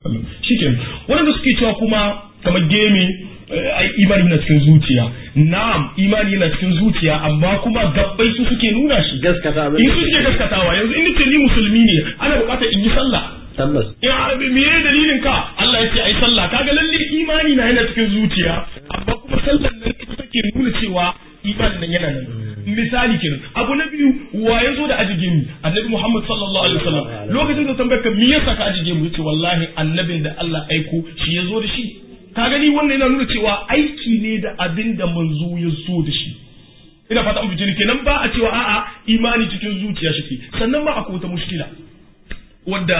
shikenan wanda suke cewa kuma kamar gemi ai imani yana cikin zuciya na'am imani yana cikin zuciya amma kuma gabbai su suke nuna shi gaskata abin in su suke gaskatawa yanzu in nace ni musulmi ne ana bukatar in yi sallah tabbas in arabi me dalilin ka Allah ya ce ai sallah kaga lalle imani na yana cikin zuciya amma kuma sallan nan ita take nuna cewa imanin nan yana nan misali kenan abu na biyu wa ya zo da ajige mu annabi Muhammad sallallahu alaihi wasallam lokacin da tambayar ka me yasa ka ajige mu yace wallahi annabin da Allah aiko shi ya zo da shi ka gani wannan yana nuna cewa aiki ne da abin da manzo ya zo da shi ina fata an fice kenan ba a cewa a'a imani cikin zuciya shi sannan ma akwai wata mushkila wadda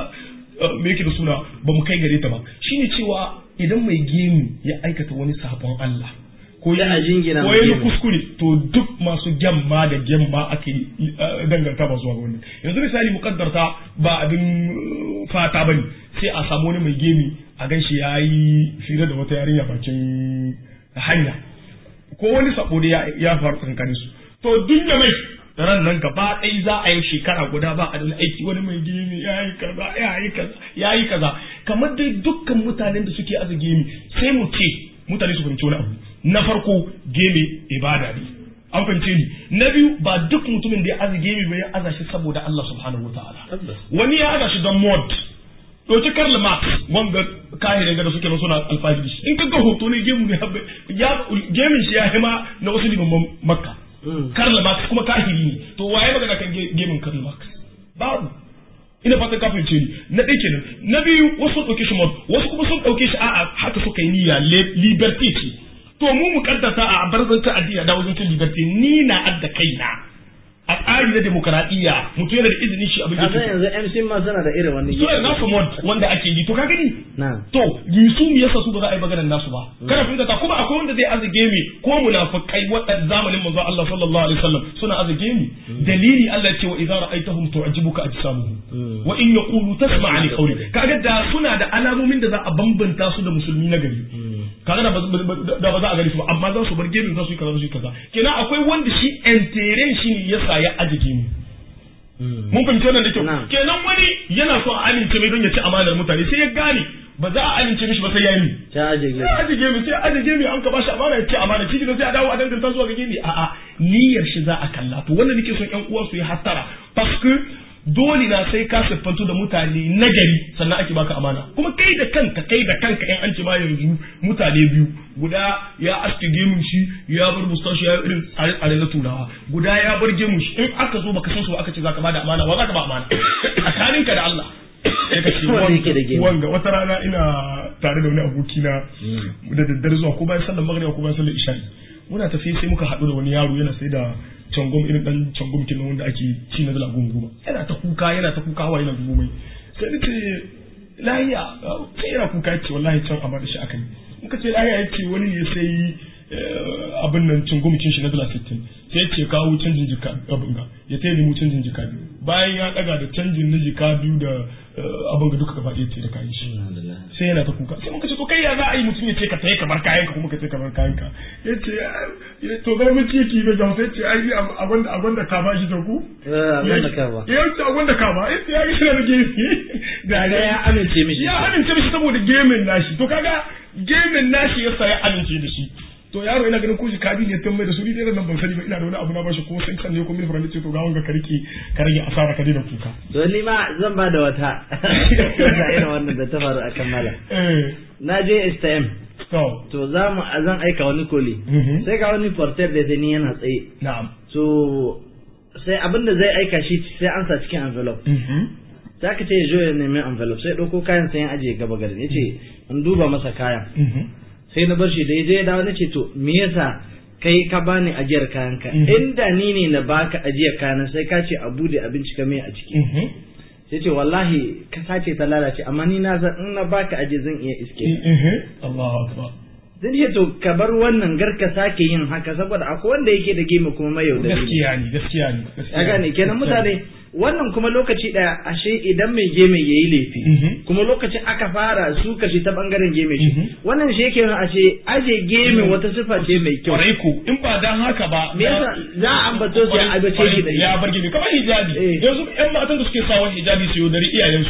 me yake da suna ba mu kai gare ta ba shine cewa idan mai gemu ya aikata wani sabon Allah ko ya a jingina ko mai ya gemu. kuskure to duk masu gyamma da gyamma ake eh, danganta ba zuwa ga wannan yanzu misali mukaddarta ba abin eh, fata bane sai a samu wani mai gemi a ganshi yayi fira da wata yarinya bakin hanya ko wani sabo da ya, ya faru tsakanin su to duk da mai ran nan gaba ɗaya za a yi shekara guda ba a da wani aiki wani mai gemi ya yi kaza ya yi kaza ya yi kaza kamar dai dukkan mutanen da suke aza gemi sai mu ce mutane su fahimci wani abu na farko gemi ibada ne an fahimce ni na biyu ba duk mutumin da ya aza gemi ba ya aza shi saboda Allah subhanahu wataala Tabbas. wani ya aza shi don mod ɗauki Karl Marx wanga kahirin da suke na suna alfahari shi in kaga hoto ne gemu ne habbe ya gemin shi ya hima na wasu limaman makka Karl Marx kuma kahiri ne to waye magana kan ge- gemin Karl Marx babu ina fatan ka fahimce ni na ɗaya kenan na biyu wasu sun ɗauke shi mod wasu kuma sun ɗauke shi a'a haka suka yi niyya le- liberty ce to mu mu kaddata a barzanta addini da wajen cin liberty ni na adda kaina a tsari na demokaradiyya mutum yana da izinin shi abin da ka san yake yanzu MC ma suna da irin wani so na su mod wanda ake yi to ka gani na to su me yasa su ba za a yi maganar nasu ba kana fahimta ta kuma akwai wanda zai azage mi ko munafikai wadan zamanin manzo Allah sallallahu alaihi wasallam suna azage mi dalili Allah ya ce wa idza ra'aytahum tu'jibuka ajsamuhum wa in yaqulu tasma' li qawli kaga da suna da alamomin da za a bambanta su da musulmi na gari kaga da ba da ba za a gani su ba amma za su bar gemin za su yi kaza za su yi kaza kenan akwai wanda shi entere shi ne yasa ya aje gemi mun fahimci wannan da kyau Na'am. kenan wani yana so a amince mai don ya ci amanar mutane sai ya gane ba za a amince mishi ba sai ya yi ta aje sai a aje gemi sai a aje gemi an ka bashi amana ya ci amana shi sai a dawo a danganta zuwa ga gemi a'a niyyar shi za a kalla to wannan nake son ƴan uwa su yi hattara parce que dole na sai ka siffantu da mutane na gari sannan ake baka amana kuma kai da kanka kai da kanka in an ce ma yanzu mutane biyu guda ya aske gemun shi ya bar mustashi ya irin tsare na turawa guda ya bar gemun shi in aka zo baka san su ba aka ce zaka bada amana wa zaka ba amana tsakaninka da Allah sai ka ce Wanda yake da gemu. wanga wata rana ina tare da wani abokina da daddare zuwa ko bayan sallar magriba ko bayan sallar isha'i muna tafi sai muka haɗu da wani yaro yana sai da cangom irin dan cangom kin wanda ake ci na dala goma goma yana ta kuka yana ta kuka hawa yana zubo mai sai ni ce lahiya sai yana kuka yace wallahi can a bada shi akai muka ce lahiya yace wani ne sai eh, abin nan cangom kin shi na dala 60 sai ya ce kawo canjin jika abin ga ya tayi mu canjin jika biyu bayan ya daga da canjin na jika biyu da eh, abin ga duka gaba ɗaya ce da kayan shi sai yana ta kuka sai muka ce to kai ya za a yi mutum ya ce ka tayi ka bar kayanka kuma ka ce ka bar kayanka ya ce ya- to zai mun ciki da jam sai ce ai a gwanda a gwanda ka ba shi da ku Eh, a gwanda ka ba. ya ce a gwanda ka ba ya ce ya yi shi da gefe da Kaga ya amince mishi. ya amince mishi saboda gemin nashi to kaga gemin nashi yasa ya amince da shi to yaro ina ganin ko shi kabi ne tun mai da su ni dai nan ban sani ba ina da wani abu na bashi ko sai kan ne ko mil furan ce to ga wanga ka rike ka rage asara ka daina kuka to ni ma zan ba da wata da irin wannan da ta faru a kammala eh na je STM to to za mu zan aika wani koli Mhm. sai ga wani porter da ni yana tsaye na'am so sai abin da zai aika shi sai an sa cikin envelope mhm sai aka ce ya zo ya nemi envelope sai ɗauko kayan sai ya ajiye gaba garin ya ce in duba masa kayan mhm sai na bar shi da ya je ya dawo na ce to me yasa kai ka bani ajiyar kayan ka Mhm. inda ni ne na baka ajiyar kayan sai ka ce a bude abinci ka mai a ciki mhm sai ce wallahi ka sace ta lalace amma ni na san in na baka aje zan iya iske mhm Allahu akbar zan ce to ka bar wannan gar ka sake yin haka saboda akwai wanda yake da gema kuma mai yaudari gaskiya ne gaskiya ne gaskiya ya gane kenan mutane wannan kuma lokaci daya ashe idan mai geme yayi laifi Mhm. kuma lokacin aka fara su kashi ta bangaren geme shi Mhm. wannan shi yake nuna ashe aje geme wata sifa ce mai kyau kwarai ko in ba dan haka ba Me yasa za a ambato su ya ambace shi da shi? ya bar gini kamar hijabi Eh. yanzu yan matan da suke sawa hijabi su yaudari iyayensu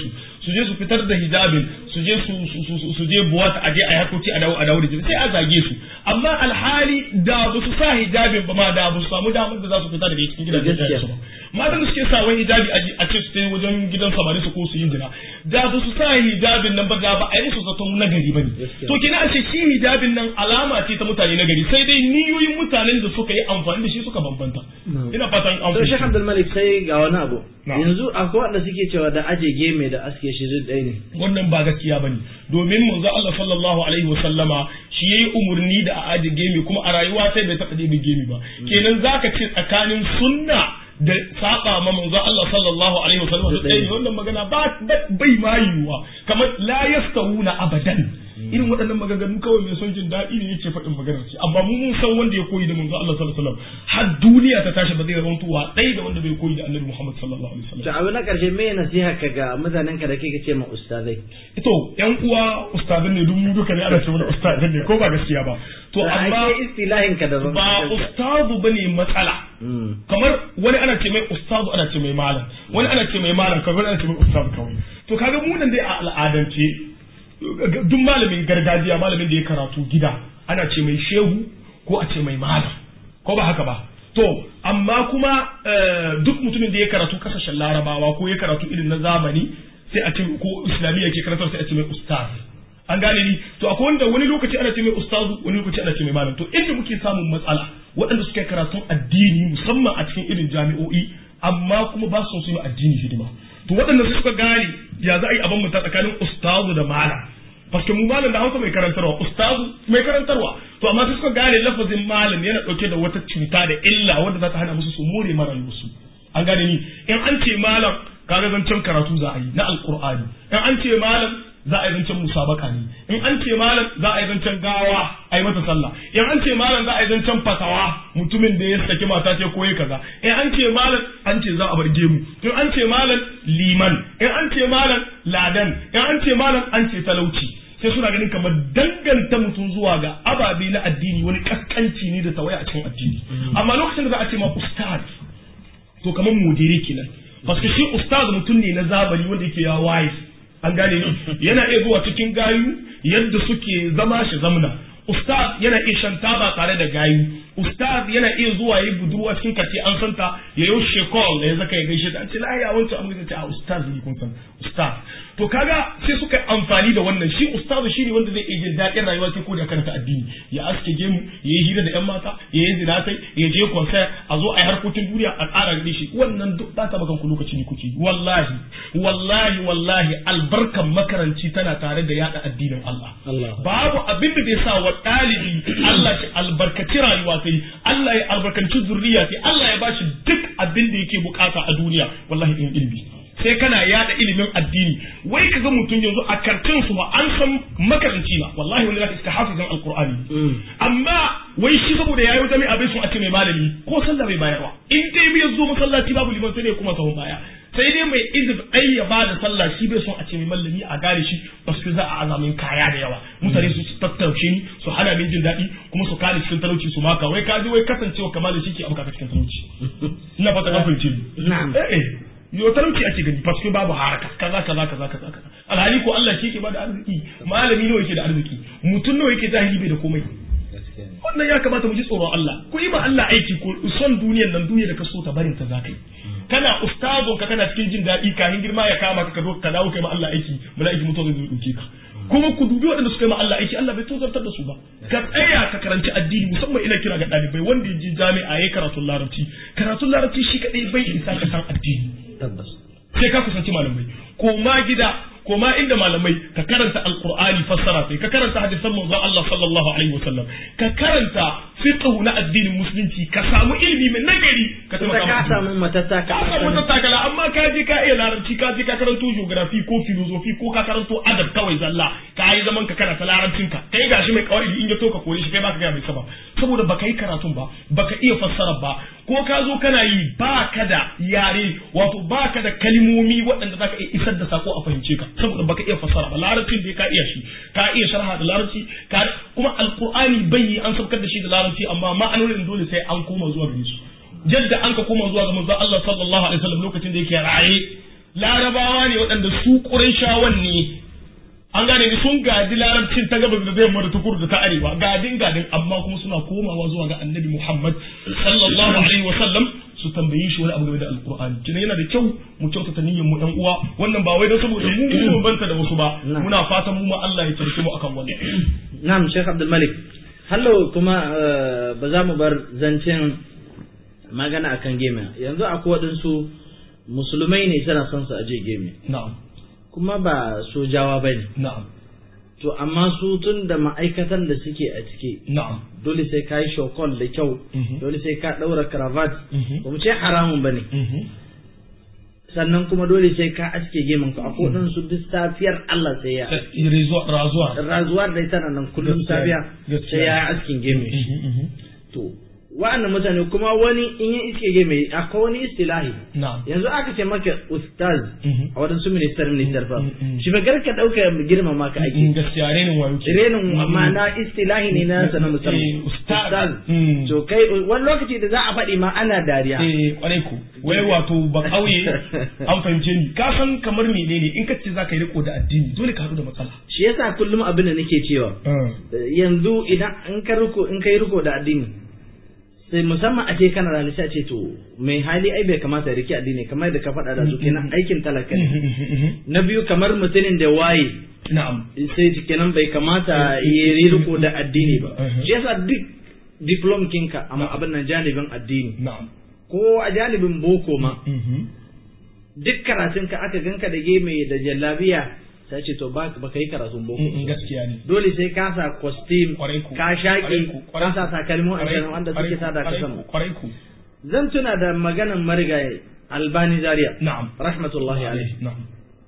su je su fitar da hijabin su je su su su je buwata aje a harkoki a dawo a dawo da jini sai a zage su amma alhali da ba su sa hijabin ba ma da ba su samu damar da za su fita daga cikin gidajen su ba matan da suke sa wani hijabi a ce su tayi wajen gidan samari su ko su yi jira da ba su sa hijabin nan ba da ba a yi musu zaton nagari ba ne to kina a ce shi hijabin nan alama ce ta mutane nagari sai dai niyoyin mutanen da suka yi amfani da shi suka bambanta ina fatan an to Sheikh Abdul Malik sai ga wani abu yanzu akwai wanda suke cewa da aje geme da aske shi duk ɗaya ne wannan ba gaskiya bane domin manzo Allah sallallahu alaihi wa sallama shi yayi umurni da a aje geme kuma a rayuwa sai bai taɓa ɗebe geme ba kenan zaka ce tsakanin sunna da saba ma manzo Allah sallallahu alaihi wa sallam da ɗaya wannan magana ba bai ma yiwuwa kamar la yastawuna abadan irin waɗannan maganganu kawai mai son jin daɗi ne yake faɗin magana ce amma mu mun san wanda ya koyi da manzo Allah sallallahu alaihi wasallam har duniya ta tashi ba zai zama tuwa ɗaya da wanda bai koyi da Annabi Muhammad sallallahu alaihi wasallam to abu na karshe me nasiha ka ga mutanen ka da kake ce ma ustazai to yan uwa ustazan ne duk mu duka ne ana ce mana ustazan ne ko ba gaskiya ba to amma istilahin ka da ba ustazu bane matsala kamar wani ana ce mai ustazu ana ce mai malam wani ana ce mai malam kamar ana ce mai ustazu kawai to kaga mu nan dai a al'adance duk malamin gargajiya malamin da ya karatu gida ana ce mai shehu ko a ce mai malam ko ba haka ba to amma kuma duk mutumin da ya karatu kasashen larabawa ko ya karatu irin na zamani sai a ce ko islamiyya ke karatar sai a ce mai ustaz an gane ni to akwai wanda wani lokaci ana ce mai ustazu wani lokaci ana ce mai malam to inda muke samun matsala waɗanda suka yi karatun addini musamman a cikin irin jami'o'i amma kuma ba su yi addini hidima to waɗanda suka gane ya za a yi abin mutan tsakanin ustazu da malam paske mu malam da hausa mai karantarwa ustazu mai karantarwa to amma sai suka gane lafazin malam yana ɗauke da wata cuta da illa wanda za ta hana musu su more mara musu an gane ni in an ce malam kaga zancen karatu za a yi na alqur'ani in an ce malam za a yi zancen musabaka ne in an ce malam za a yi zancen gawa a yi mata sallah in an ce malam za a yi zancen fatawa mutumin da ya saki mata ce koyi kaza in an ce malam an ce za a bar gemu in an ce malam liman in an ce malam ladan in an ce malam an ce talauci sai suna ganin kamar danganta mutum zuwa ga ababe na addini wani kaskanci ne da tawaya a cikin addini amma lokacin da za a ce ma ustaz to kamar mudiri kenan paske shi ustaz mutum ne na zamani wanda yake ya waye an gane ni yana iya zuwa cikin gayu yadda suke zama shi zamna ustaz yana iya shan taba tare da gayu ustaz yana iya zuwa yi budurwa cikin kace an santa ya yi shekol da ya zaka ya gaishe ta an ce lahiya wancan amma ce a ustaz ne kun san ustaz to kaga sai suka amfani da wannan shi ustaz shi ne wanda zai iya jin daɗin rayuwa sai ko da karanta addini ya aske gemu ya yi hira da yan mata ya yi zinatai ya je concert a zo a yi harkokin duniya a tsara gare shi wannan duk ba ta bakan ku lokaci ne kuke wallahi wallahi wallahi albarkan makaranci tana tare da yada addinin Allah babu abin da zai sa wa ɗalibi Allah shi albarkaci rayuwa sai Allah ya albarkanci zurriya sai Allah ya bashi duk abin da yake bukata a duniya wallahi in ilimi sai kana yada ilimin addini wai kaga mutum yanzu a kartin su an san makaranci na wallahi wani zaka iska hafizan alqur'ani amma wai shi saboda yayi wata mai abin sun a ce mai malami ko sallah bai bayarwa in dai bai zo masallaci babu liman sai dai kuma sahun baya sai dai mai izin ɗai ya ba da sallah shi bai son a ce mai mallami a gane shi ba su za a azamin kaya da yawa mutane su tattaushe ni su hana min jin daɗi kuma su kare cikin talauci su maka wai kaji wai kasancewa kamar da shi ke abuka cikin talauci ina fata ka fahimce ni eh yo talauci ake gani paske babu haraka kaza kaza kaza kaza kaza alhali ko Allah shi ke bada arziki malami nawa yake da arziki mutum nawa yake jahili bai da komai wannan ya kamata mu ji tsoron Allah ku yi ma Allah aiki ko son duniyar nan duniya da ka so ta barin ta zakai kana ustazon ka kana cikin jin daɗi kafin girma ya kama ka ka dawo kai ma Allah aiki mala'iki mutuwa zai dauke ka kuma ku dubi waɗanda suka yi ma Allah aiki Allah bai tozartar da su ba ka tsaya ka karanci addini musamman ina kira ga ɗalibai wanda ya je jami'a ya karatun larabci karatun larabci shi kaɗai bai isa ka san addini tabbas sai ka kusanci malamai koma gida koma inda malamai ka karanta alqur'ani fassara sai ka karanta hadisan manzon Allah sallallahu alaihi wasallam ka karanta fiqh na addinin musulunci ka samu ilimi mai nagari ka tunda ka samu matattaka ka samu matattaka amma ka je ka iya larabci ka je ka karanto geography ko philosophy ko ka karanto adab kawai zalla ka yi zaman ka kana ta larabcin ka kai gashi mai kawai in ya to ka kore shi kai baka ga mai saba saboda baka yi karatun ba baka iya fassara ba ko ka zo kana yi baka da yare wato baka da kalmomi waɗanda zaka iya isar da sako a fahimce ka saboda baka iya fassara ba larabcin da ka iya shi ka iya sharha da larabci ka kuma alqur'ani bai an saukar da shi da larabci amma ma'anonin dole sai an koma zuwa gare su jadda an ka koma zuwa ga manzon Allah sallallahu alaihi wasallam lokacin da yake raye larabawa ne waɗanda su ƙurayshawan ne an gane ni sun gadi larabcin ta gabas da zai da ta kudu da ta arewa gadin gadin amma kuma suna komawa zuwa ga annabi Muhammad sallallahu alaihi wa sallam su tambayi shi wani abu game da alqur'ani kina yana da kyau mu kyautata niyyar mu ɗan uwa wannan ba wai don saboda mu mu banta da wasu ba muna fatan mu ma Allah ya tarke mu akan wannan na'am Sheikh Abdul Malik hallo kuma ba za mu bar zancen magana akan game yanzu akwai waɗansu musulmai ne suna son su aje game na'am kuma ba sojawa ba ne. Na'am. To amma su tun da ma'aikatan da suke a ciki. Na'am. Dole sai ka yi shokol da kyau, dole sai ka ɗaura cravat, ba mu ce haramun ba ne. Sannan kuma dole sai ka aske gemun ka, akwai ɗan su duk safiyar Allah sai ya. Razuwa. Razuwa da ita nan kullum safiya sai ya askin gemun shi. To, wa'annan mutane kuma wani in yi iske ge mai akwai wani istilahi yanzu aka ce maka ustaz a wadansu minister minister fa shi fa garka dauka girmama ka aiki gaskiya renin wayo ke renin amma na istilahi ne na sanan musamman ustaz to kai wani lokaci da za a faɗi ma ana dariya eh kwarai ku wai wato ba kauye an fahimce ni ka san kamar menene in ka ce za ka yi riko da addini dole ka haɗu da matsala shi yasa kullum abin da nake cewa yanzu idan in ka riko in ka yi riko da addini sai musamman a ce kana da a ce to mai hali ai bai kamata ya rike addini kamar da ka faɗa da su kenan aikin talaka ne na biyu kamar mutumin da waye na'am sai kenan bai kamata ya riko da addini ba shi yasa duk diplom kinka amma abin nan janibin addini na'am ko a janibin boko ma duk karatun ka aka ganka da geme da jallabiya sai ce to ba ka yi karatun boko gaskiya ne dole sai ka sa costume ka shaƙi ka sa takalmi a wanda suke sa da ka sama zan tuna da maganan marigayi albani zaria na'am rahmatullahi alaihi na'am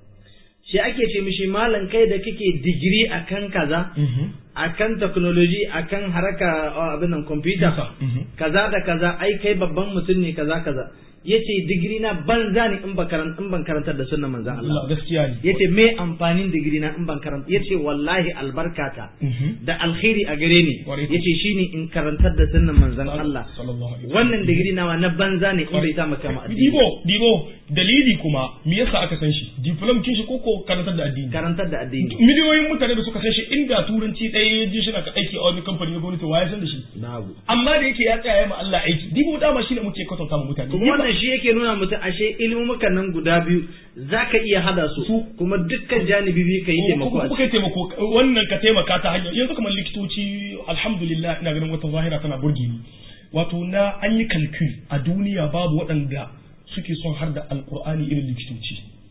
shi ake ce mishi malam kai da kake digiri akan kaza akan technology akan haraka abin nan computer kaza da kaza ai kai babban mutum ne kaza kaza yace digiri na banza ne in ban karanta in ban karantar da sunnan manzon Allah gaskiya ne yace me amfanin digiri na in ban karanta yace wallahi albarkata da alkhairi a gare ni yace shine in karantar da sunnan manzon Allah wannan digiri nawa na banza ne in bai ta maka ma dibo dibo dalili kuma me yasa aka san shi diplom kin shi koko karantar da addini karantar da addini miliyoyin mutane da suka san shi inda turanci ɗaya ya ji shi na aiki a wani kamfani na gwamnati wa ya san da shi babu amma da yake ya tsaya ma Allah aiki dibo dama shine muke kwatanta ma mutane kuma wannan shi yake nuna mutum ashe ilmumukan nan guda biyu zaka iya hada su kuma dukkan janibi biyu ka yi taimako a kai taimako wannan ka taimaka ta hanyar yanzu kamar likitoci alhamdulillah ina ganin wata zahira tana burge ni wato na an yi kalkul a duniya babu waɗanda suke son har da alkur'ani irin likitoci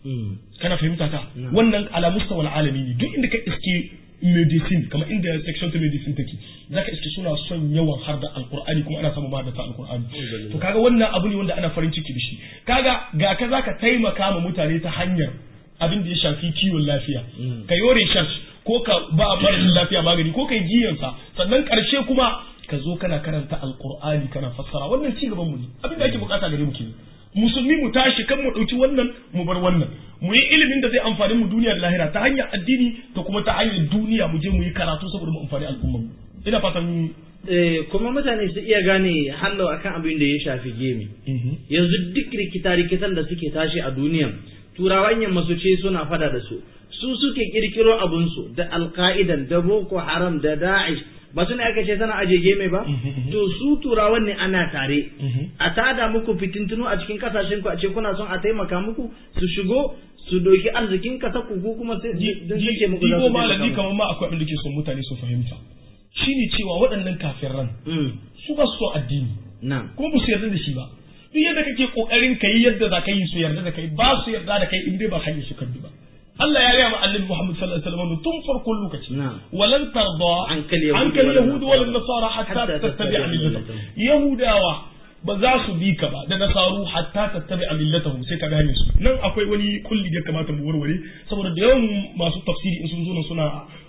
kana fahimta ta wannan ala mustawal alami ne duk inda ka iske medicine kamar inda section ta medicine take zaka iske suna son yawan har da alkur'ani kuma ana samun da ta alkur'ani to kaga wannan abu ne wanda ana farin ciki da shi kaga ga ka zaka taimaka ma mutane ta hanyar abin da ya shafi kiwon lafiya ka yi research ko ka ba marashin lafiya magani ko ka yi jiyansa sannan karshe kuma ka zo kana karanta alkur'ani kana fassara wannan ci gaban mu ne abin da ake bukata gare mu kenan musulmi mu tashi kan mu ɗauki wannan mu bar wannan mu yi ilimin da zai amfani mu duniya da lahira ta hanyar addini da kuma ta hanyar duniya mu je mu yi karatu saboda mu amfani al'ummar mu ina fatan kuma mutane su iya gane hallo akan abin da ya shafi gemi yanzu duk rikita rikitan da suke tashi a duniya turawan yamma su ce suna fada da su su suke kirkiro abunsu da alka'idan da boko haram da da'ish ba su ne aka ce sana aje game ba to su turawan ne ana tare a tada muku fitintunu a cikin kasashen ku a ce kuna son a taimaka muku su shigo su doki arzikin kasa ku ko kuma sai don suke muku da su malami kamar ma akwai abin da ke son mutane su fahimta shine cewa waɗannan kafiran su ba su so addini kuma ba su yarda da shi ba duk yadda kake kokarin kai yadda za ka yi su yarda da kai ba su yarda da kai in dai ba hanyar su kan ba Allah ya gaya ma annabi Muhammad sallallahu alaihi wasallam tun farkon lokaci walan tarda ankal yahud wal nasara hatta tattabi'a millatahum yahudawa ba za su bi ka ba da nasaru hatta tattabi'a millatahum sai ka gane su nan akwai wani kulli da kamata mu warware saboda da yawan masu tafsiri in sun zo nan suna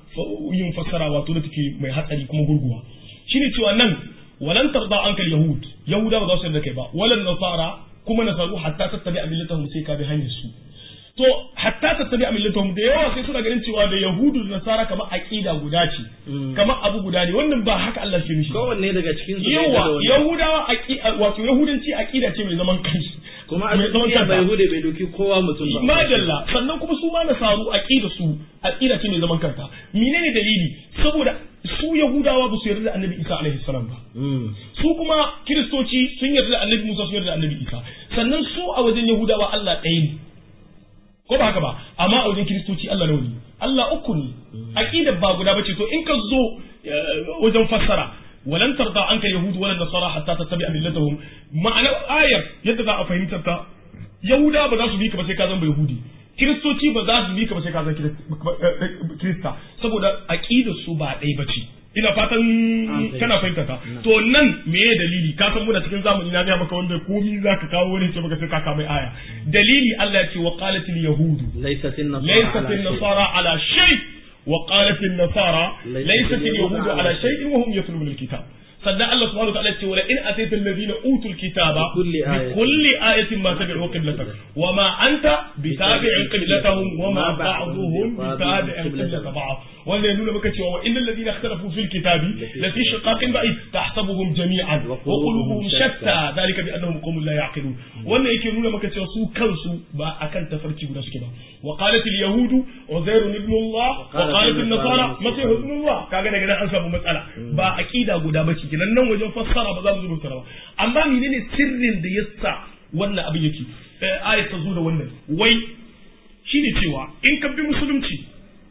yin fassara wato da take mai hatsari kuma gurguwa shine cewa nan walan tarda ankal yahud yahudawa ba za su yarda kai ba walan nasara kuma nasaru hatta tattabi'a millatahum sai ka bi hanyar su to hatta tattabi a millatahum da yawa sai suna ganin cewa da yahudu da nasara kamar aqida guda ce kamar abu guda ne wannan ba haka Allah ke nufi kowanne daga cikin su yawa yahudawa aqida wato yahudanci aqida ce mai zaman kanshi kuma a mai zaman duniya kanta. bai hude bai doki kowa mutum ba madalla sannan kuma su ma nasaru aqida su aqida ce mai zaman kanta menene dalili saboda su yahudawa ba su yarda da annabi isa alaihi salam ba Mm. su kuma kiristoci sun yarda da annabi musa sun yarda da annabi isa sannan su a wajen yahudawa allah ɗaya ne ko ba haka ba amma a wajen kiristoci allah nawa ne allah uku ne aqida ba guda bace to in ka zo eh, wajen fassara walan tarda anka yahudu wala nasara hatta tattabi'a millatahum ma'anar ayar yadda za a fahimtar ta yahuda ba za su bi ka ba sai ka zama yahudi kiristoci ba za su bi ka ba sai ka zama Kirist- kirista saboda aqidar su ba ɗaya bace ina fatan fahimta. kana fahimta ta to nan me ya dalili ka san muna cikin zamani na ga maka wanda komi zaka kawo wani ce maka sai ka kama aya dalili Allah ya ce wa qalatil yahudu laysat an-nasara laysat ala shay. an-nasara ala shay wa qalat an-nasara Laysat laysat al-yahudu al-yahudu ala ala shay wa hum yatluna al-kitab sannan Allah subhanahu wa ta'ala ya ce wala in atayta alladhina utul kitaba Bikulli ayatin. bikulli ayatin ma tabi'u qiblatak wa ma anta bitabi'in qiblatahum wa ma ba'dhuhum bitabi'in qiblatak ba'd wanda ya nuna maka cewa wa innal ladina ikhtalafu fil kitabi la fi shiqaqin ba'id tahsabuhum jami'an wa qulubuhum shatta dhalika bi annahum qawmun la ya'qilun wannan yake nuna maka cewa su kansu ba akan tafarki guda suke ba wa qalat al yahud uzair ibn Allah wa qalat an nasara masih ibn Allah kaga daga nan an samu matsala ba aqida guda bace kenan nan wajen fassara ba za mu zuba ba amma menene sirrin da yasa wannan abin yake eh, ayat ta zo da wannan wai shine cewa in ka bi musulunci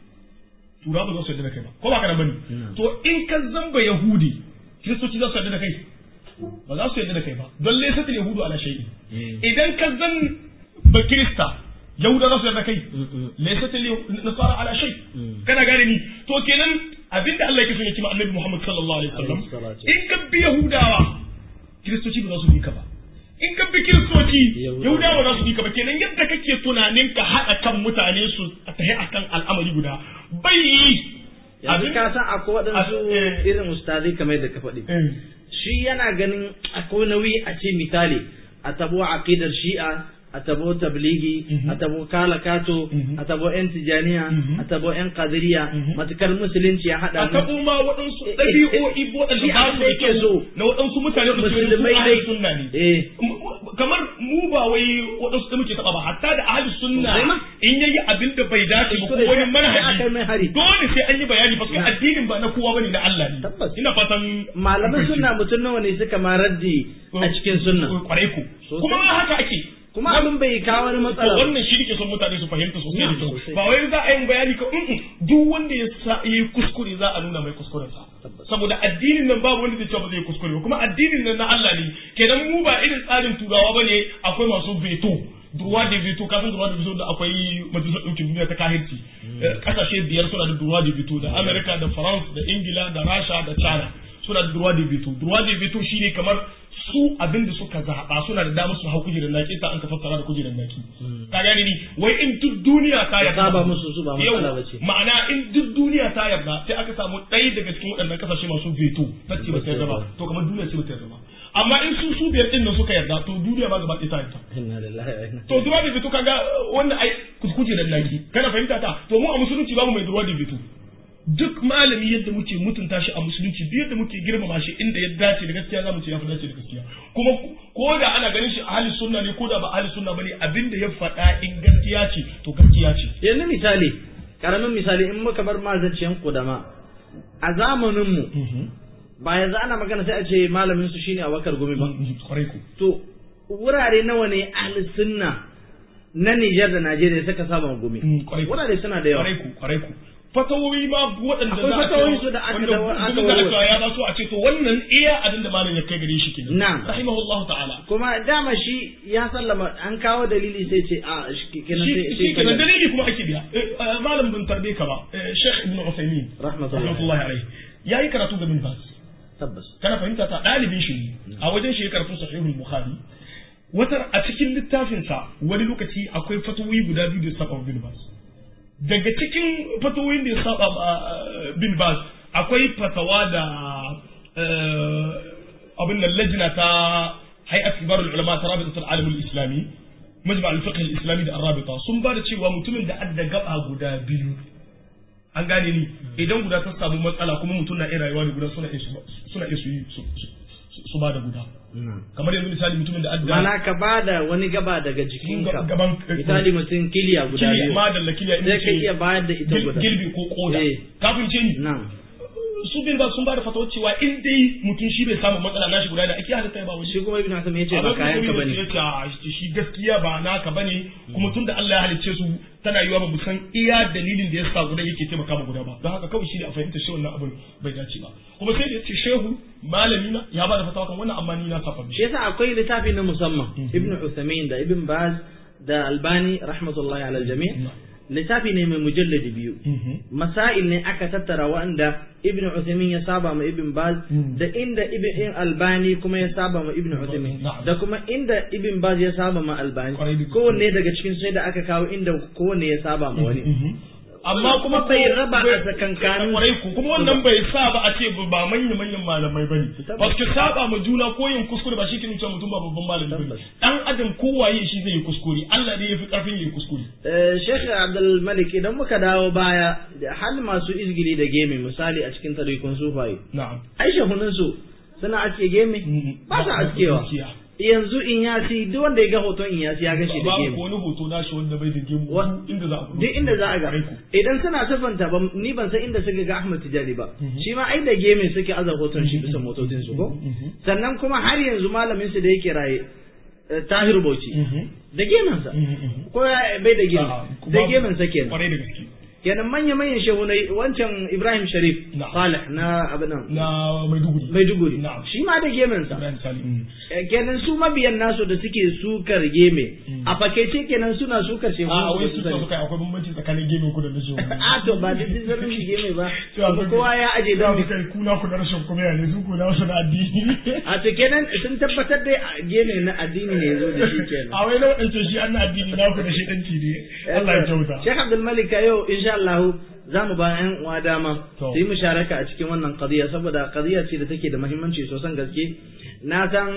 tura ba za su yarda da kai ba ko ba ka da bane to in ka zamba yahudi kiristoci za su yarda da kai ba za su yarda da kai ba don laysa yahudu ala shay'in idan ka zan ba kirista yahuda za su yarda da kai laysa nasara ala shay kana gane ni to kenan abinda Allah yake so ya ce ma annabi Muhammad sallallahu alaihi wasallam Alaihi salatu. in ka bi yahudawa kiristoci ba za su bi ka ba in ka bi kiristoci Yahudawa. yahudawa ba za su bi ka ba kenan yadda kake tunanin ka haɗa kan mutane su a tahi akan al'amari guda bai yi yanzu ka san akwai waɗansu Eh. irin ustazai kamar yadda ka faɗi Eh. shi yana ganin akwai nauyi a ce misali a tabo aqidar shi'a a tabo tabligi Mhm. a tabo kalakato Mhm. a tabo yan tijaniya Mhm. a tabo yan kadiriya Mhm. matukar musulunci ya a haɗa mu taɓo ma waɗansu Eh, eh, ɗabi'o'i eh, waɗanda shi ba abin su da da yake so. kyau na waɗansu mutane da su musulmai ahli dai sunna ne eh M- kamar mu ba wai waɗansu da muke taɓa ba hatta da ahli sunna Sosai ma. in yayi abin da bai dace ba ko Kuskure wani sai- sai aka yi mai hari. manhaji dole sai an yi bayani ba Na. addinin ba na kowa bane na Allah ne Tabbas. ina fatan malaman sunna mutum nawa ne suka ma raddi a cikin sunna kwarai ku Sosai. kuma haka ake kuma abin bai kawo wani to matsala ba. wannan shi nake son mutane su fahimta sosai da Na, kyau sosai. ba wai za a yi bayani ka mm duk wanda ya sa yi kuskure za a nuna mai kuskuren sa Tabbas. saboda addinin nan babu wanda zai ce ba zai kuskure ba kuma addinin nan na Allah ne kenan mu ba irin tsarin turawa bane akwai masu veto durwa da veto ka san durwa da veto da akwai majalisar ɗaukin duniya ta kahirci Eh, kasashe biyar suna da durwa da veto da America da France da Ingila da Rasha da China suna da durwa da veto durwa da veto shine kamar su abin da suka zaɓa suna da damar su hau kujerar naki ta an ka fassara da kujerar naki ka gane ni wai in duk duniya ta yarda Saba musu su ba matsala Yau, bace. ma'ana in duk duniya ta yarda sai aka samu ɗaya daga cikin waɗannan kasashe masu veto ta ce ba ta yarda ba to kamar duniya ce ba ta yarda ba amma in su su biyar ɗin nan suka yarda to duniya ba gaba ɗaya ta yarda inna lillahi wa inna to duwa da veto kaga wannan ai kujerar naki kana fahimta ta to mu a musulunci babu mai duwa da veto duk malami yadda muke mutunta shi a musulunci duk yadda muke girmama shi inda ya dace da gaskiya zamu ce ya fi dace da gaskiya kuma ko da ana ganin shi ahli sunna ne ko da ba ahli sunna bane abinda ya faɗa in gaskiya ce to gaskiya ce yanzu misali karamin misali in muka bar mazanciyan kudama a zamanin mu ba yanzu ana magana sai a ce malamin su shine Abubakar Gumi ba kwarai ku to wurare nawa ne ahli sunna na Nijar da Najeriya suka saba gumi Mm, kwarai ku. wurare suna da yawa kwarai ku kwarai ku fatawoyi ma waɗanda Akwai za a fatawoyi ce- su da aka wanda dawo- aka gudun da aka warware. ya ba so a ce to wannan iya abin da malam ya kai gare shi kenan Na'am. rahimahullahu ta'ala kuma dama shi ya sallama an kawo dalili sai ce a shi kenan shi sai shi sai kenan dalili kuma ake biya Eh, eh, malam bin tarbe ka ba eh, Sheikh Ibn Uthaymeen Rahmatullahi. rahmatullahi alaihi yayi karatu ga bin Baz tabbas kana fahimta ta ɗalibin shi ne a wajen shi ya karatu sahihul bukhari wata a cikin littafinsa wani lokaci akwai fatawoyi guda biyu da saba wa bin bas daga cikin fatawoyin da ya saba ma eh, bin bas akwai fatawa da eh, abin nan lajina ta hay'at kibarul ulama ta rabitat al-alam al-islami majma' al-fiqh al-islami da ar-rabita sun ba da cewa mutumin da adda gaba guda biyu an gane ni idan guda ta samu matsala kuma mutum na iya rayuwa da guda suna iya su suna iya su yi su- su- su ba da guda kamar yanzu misali mutumin da adda mana ka ba da wani gaba daga jikinka gaban misali mutum kiliya guda kiliya biyu ma da kiliya sai ka iya bayar da ita guda gilbi ko koda Eh. kafin ce ni na'am su bin ba sun ba da fatawa cewa in dai mutum shi bai samu matsala nashi guda da ake halitta ya ba wani shi kuma ibn Hasan yace ba Abin kayan ka mutum bane ya ce, "Ah, shi gaskiya ba naka bane kuma tunda Allah ya halicce su tana yiwa ba mu san iya dalilin da ya sa guda yake taimaka ma guda ba don haka kawai shi ne a fahimta shi wannan abin bai dace ba kuma sai da ya ce shehu malami na ya ba da fatawa kan wannan amma ni na saba shi mishi yasa akwai littafi na musamman ibn Uthaymeen da ibn Baz da Albani rahmatullahi ala jami' littafi ne mai mujalladi biyu masail ne aka tattara wanda ibn Uthaymeen ya saba ma ibn Baz da inda ibn Albani kuma ya saba ma ibn Uthaymeen Na'am. da kuma inda ibn Baz ya saba ma Albani Kwarai da gaske. kowanne daga cikin sai da aka kawo inda kowanne ya saba ma wani amma kuma bai raba a tsakankanin kwarai ku kuma wannan bai sa ba a ce ba manya manyan malamai bane Tabbas. ba su saba ma juna ko yin kuskure ba shi ke nuna cewa mutum ba babban malami bane Tabbas. dan adam kowaye shi zai yi kuskure Allah ne ya fi karfin yi kuskure Eh, Sheikh Abdul Malik idan muka dawo baya da hal masu izgili da gemi misali a cikin tarikun sufaye na'am ai shehunan su suna aske gemi ba su askewa gaskiya. yanzu in yasi duk wanda ya ga hoton in yasi ya gan shi da babu ko gemi wani hoto na shi wanda bai da gemu Wa- inda za a duk inda za a ga Kwarai ku. idan suna sifanta ba ni ban san inda suka ga Ahmad Tijani ba shi ma ai da gemi suke aza hoton shi bisa motocin su ko sannan kuma har yanzu malamin su da yake raye eh, Tahir Bauchi da geminsa ko ya bai da gemi da geminsa kenan kwarai da gaske kenan manya-manyan shehunai wancan Ibrahim Sharif Na'am. Salih na abin nan na Maiduguri Maiduguri Na'am. shi ma da geminsa Ibrahim Sali mm. Eh, kenan su mabiyan nasu da suke sukar geme a fakaice kenan suna sukar shehu a wai su suka akwai bambanci tsakanin gemin ku da na shehu a to ba duk zarin shi geme ba Cewa kuma suka- kowa ya aje za don mu kai kuna ku da rashin kuma ya ne su ku na wasu na addini a to kenan sun tabbatar da geme na addini ne ya zo da shi kenan a wai na waɗance shi an na addini na ku da shi ɗanci ne Allah ya kyauta Sheikh Abdul Malik a yau insha Allah za mu ba ƴan uwa dama To. su yi musharaka a cikin wannan qadiya saboda qadiya ce da take da muhimmanci sosan gaske na san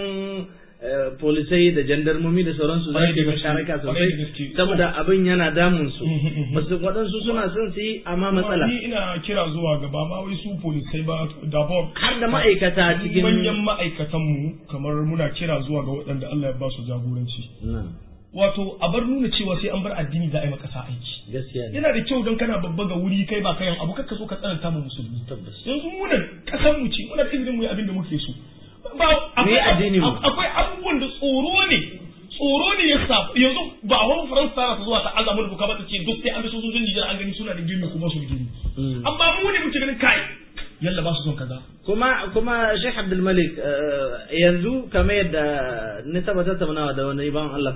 eh, polisai da jandarmomi da sauransu za Kwarai su yi da gaske, musharaka kwarai da sosai gaske. saboda abin yana damun su Mhm, mhm. Wasu waɗansu suna son su yi amma matsala ni ina kira zuwa gaba ma wai su polisai ba dabor har da ma'aikata cikin manyan ma'aikatan mu kamar muna kira zuwa ga waɗanda Allah ya ba su jagoranci Na, wato a bar nuna cewa sai an bar addini za a yi makasa aiki gaskiya ne yana da kyau don kana babba ga wuri kai ba kayan abu kakka so ka tsananta mu musulmi tabbas yanzu munan kasan mu ce muna da izinin mu yi abin da muke so ba Me addinin mu? akwai abubuwan da tsoro ne tsoro ne ya sa yanzu ba wani faransa tana ta zuwa ta azamu da doka ba ta ce duk sai an bi sojojin Nijar an gani suna da gini kuma su da gini Mm. amma mu ne muke ganin kai yalla ba su son kaza kuma kuma Sheikh Abdul Malik eh, yanzu kamar yadda ni taba tattaunawa da wani ban Allah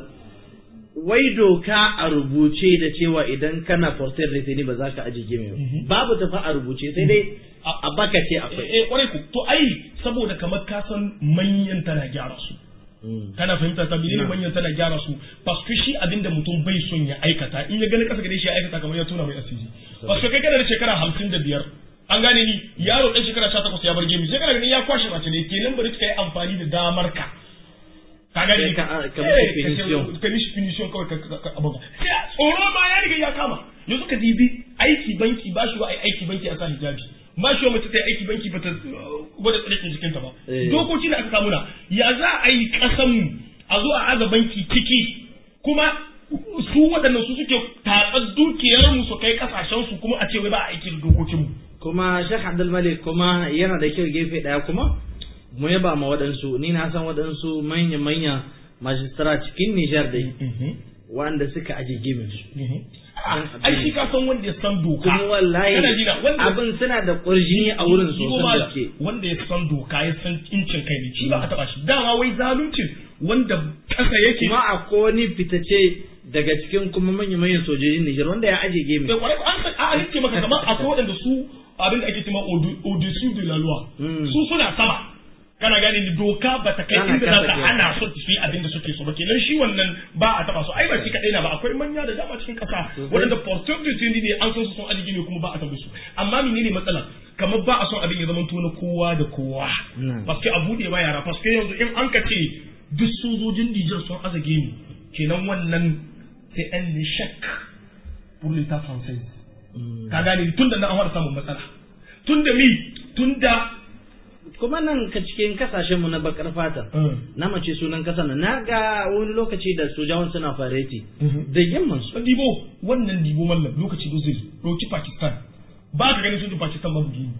wai doka a rubuce da cewa idan kana porter da ba za ka aje gime ba babu tafa a rubuce sai dai a- a baka ce akwai eh kwarai ku to ai saboda kamar ka san manyan tana gyara su kana fahimta ta menene manyan tana gyara su paske shi abinda mutum bai son ya aikata in ya gani kasa gare shi ya aikata kamar ya tona mai asiri paske kai kana da shekara hamsin da biyar an gane ni yaro ɗan shekara sha takwas ya bar gemi sai kana ganin ya kwashe mace ne kenan bari ka yi amfani da damar ka ka gane ni Ka- ka- ka Eh, mishi finition. ka mishi finition kawai ka ka- ka abuga sai a- tsoro ma ya riga ya kama yanzu ka dibi aiki banki ba shi wa ai aiki banki a sa hijabi ba shi wa mace ta yi aiki banki ba ta uh, gwada tsirikin jikinta ba Eh. dokoki da aka samu na ya za a yi kasanmu a zo a aza banki ciki kuma su waɗannan su suke tatsar dukiyarmu su kai kasashensu kuma a ce wai ba a aiki da dokokinmu kuma Sheikh Abdul Malik kuma yana da kyau gefe daya kuma mu yaba ma waɗansu ni na san waɗansu manya manya majistara cikin Nijar dai wanda suka aje gimin su ai shi ka san wanda ya san doka kuma wallahi Kana jina, wanda abin suna da ƙurjini a wurin Shi ko sosan malam, gaske wanda ya san doka ya san incin kai ne shi ba a taba shi dama wai zaluncin wanda kasa yake kuma akwai wani fitace daga cikin kuma manya manyan sojojin Nijar wanda ya aje gemi da kwarai an san a nake maka kamar akwai waɗanda su abin da ake cewa au-dessus de la loi Mm. su suna sama kana gane ni doka ba ta kai Ana inda za kasa ta ke. hana su su yi abin da suke so ba kenan shi wannan ba a taba su ai ba shi kadai na ba akwai manya da dama cikin kasa waɗanda porteur de tenue ne an san su sun aji ne kuma ba a tambaye su amma menene matsala kamar ba a son abin ya zama na kowa da kowa Mm. paske a bude ba yara paske yanzu in an ka ce duk sojojin Nijar sun azage ni kenan wannan c'est un échec pour l'état français ka gane tun da na an fara samun matsala tun da mi tun da kuma nan ka cikin kasashen mu na bakar fata na mace sunan kasa na ga wani lokaci da sojawan suna fareti da yamman su dibo wannan dibo mallam lokaci da zai roki Pakistan ba ka ganin sojin Pakistan babu gini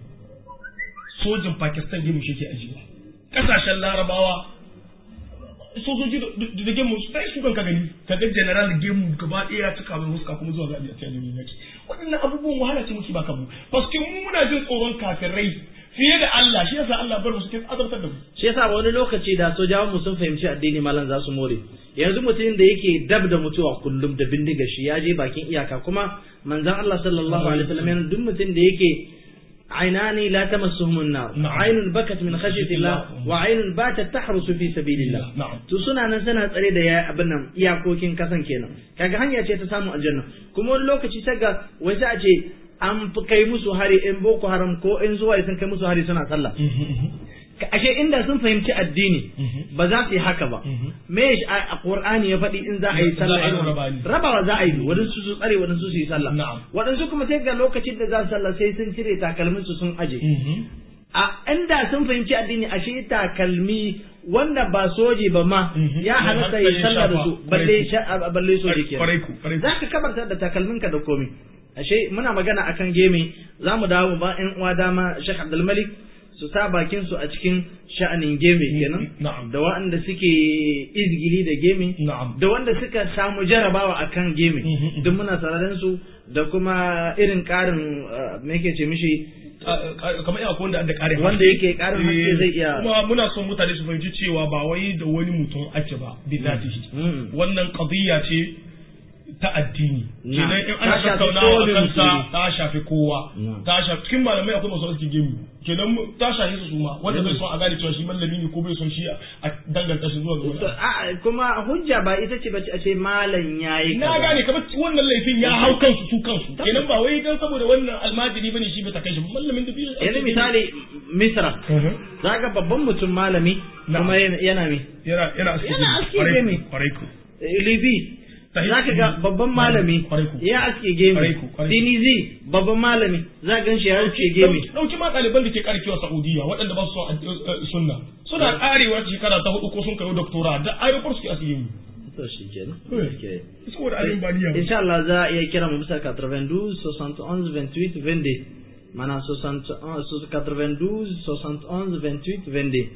sojin Pakistan gini shi ke ajiyewa kasashen larabawa sojoji da gemu sai su ka gani ka ga general gemu gaba ɗaya ya cika mai huska kuma zuwa ga a cikin yaki waɗannan abubuwan wahala ce muke baka mu paske mu muna jin tsoron kafirai fiye da Allah shi yasa Allah bar mu suke azabtar da mu shi yasa wani lokaci da sojawan mu sun fahimci addini malam za su more yanzu mutumin da yake dab da mutuwa kullum da bindiga shi ya je bakin iyaka kuma manzon Allah sallallahu alaihi wasallam yana duk mutum da yake عينان لا تمسهم النار نعم. عين بكت من خشية الله وعين باتت تحرس في سبيل الله نعم. to suna nan suna tsare da ya abin nan iyakokin kasan kenan kaga hanya ce ta samu aljanna kuma wani lokaci sai ga wai sai a ce an fi kai musu hari in boko haram ko in zuwa sun kai musu hari suna sallah Ka- ashe inda sun fahimci addini ba za su yi haka ba me shi a a qur'ani ya faɗi in za a yi sallah Za a yi irin raba wannan? ne. rabawa za a yi waɗansu su tsare waɗansu su yi sallah Na'am. waɗansu kuma sai ga lokacin da za su sallah sai sun cire takalmin su sun aje a inda sun fahimci addini ashe takalmi wanda ba soji ba ma Mhm. ya halatta Ya ya halatta ya sallah da shafa. su balle Kwarai ku. sha- a- balle soji ke Kwarai ku, kwarai ku. za ka kabarta da takalminka da komi ashe muna magana akan geme za mu dawo ba ƴan uwa dama Sheikh Abdul Malik su sa bakin su a cikin sha'anin geme kenan Na'am. da waɗanda suke izgili da geme Na'am. da wanda suka samu jarabawa akan geme Mhm. duk muna sararin su da kuma irin ƙarin uh, me yake ce mishi kamar iya wanda da ƙarin wanda haske. yake ƙarin haske Eh, zai iya kuma muna son mutane su fahimci cewa ba wai da wani mutum ake ba bi zatihi Mm. wannan qadiyya ce ta addini Na. kenan in Ta ana shafi tattaunawa kowane a kansa musulmi. ta shafi kowa Na. ta shafi cikin malamai akwai masu aski gemu kenan mu- ta shafi su suma wanda bai son a gane cewa shi mallami ne ko bai son shi a a danganta shi zuwa ga To, wani a- kuma hujja ba ita ce bace a ce malam yayi na kaza. gane kamar wannan laifin ya hau kansu su kansu kenan ba wai dan saboda wannan almajiri bane shi bai ta kai shi mallamin da bai yanzu misali misra zaka babban mutum malami Na'am. kuma yana yana me yana yana aski Yana gemu. aski Kwarai ku, gemu. kwarai ku Eh, libi Sahi- zaka ga babban malami Kwarai ku. ya aske gemi Kwarai ku, kwarai ku. tinizi babban malami za gan shi ya aske gemi Dauki- dauki ma ɗaliban da ke karkewa Saudiya waɗanda ba su son ad- eh, sunna suna karewa shekara ta hudu ko sun kai doktora da aeroport suke aski gemu to shi kenan Eh. Okay. saboda abin ba niyya ba. insha Allah za a iya kira mu bisa 92 71 28 22 mana 61 92 71 28 22